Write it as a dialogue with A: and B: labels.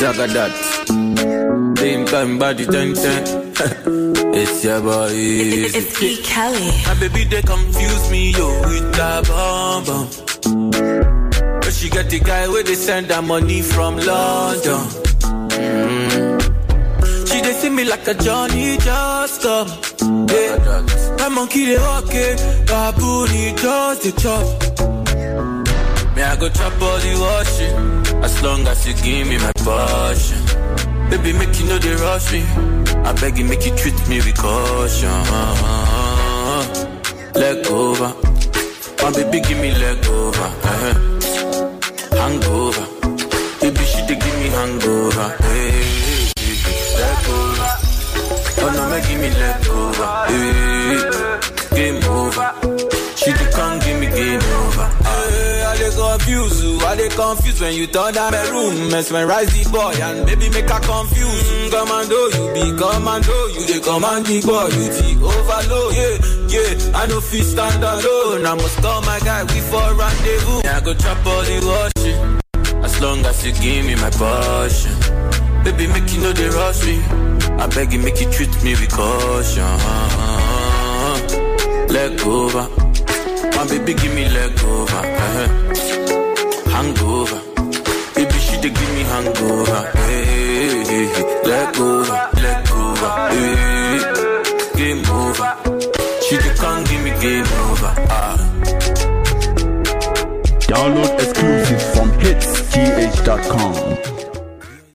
A: Zagadat. Same time body ten ten. it's your boy.
B: It's, it's E. Kelly.
A: My baby they confuse me yo with that bomb bomb. But she got the guy where they send her money from London. Mm. She they see me like a Johnny just come. Yeah. My monkey they walk it, baboon he just the chop. Me I go chop all the washing, as long as you give me my passion. Baby make you know they rush me, I beg you make you treat me with caution. Leg over, my baby give me leg over. uh Hangover, baby she dey give me hangover. Hey, hey, hey, leg over, oh no make give me leg over. Hey, game over, she dey come give me game over. Hey, I dey confuse you, I dey confuse when you turn down my room, mesmerize the boy and baby make her confuse. Mm, commando, you be commando, you dey command the boy, you the overload. Yeah, yeah, I no fit stand alone, I must call my guy, we for rendezvous. Yeah, I go chop all the washing, as long as you give me my passion. Baby, make you know they rush me. I beg you, make you treat me with caution. Leg over. My baby, give me leg over. uh Hangover. Baby, she dey give me hangover. Hey, hey, hey, hey. Leg over, leg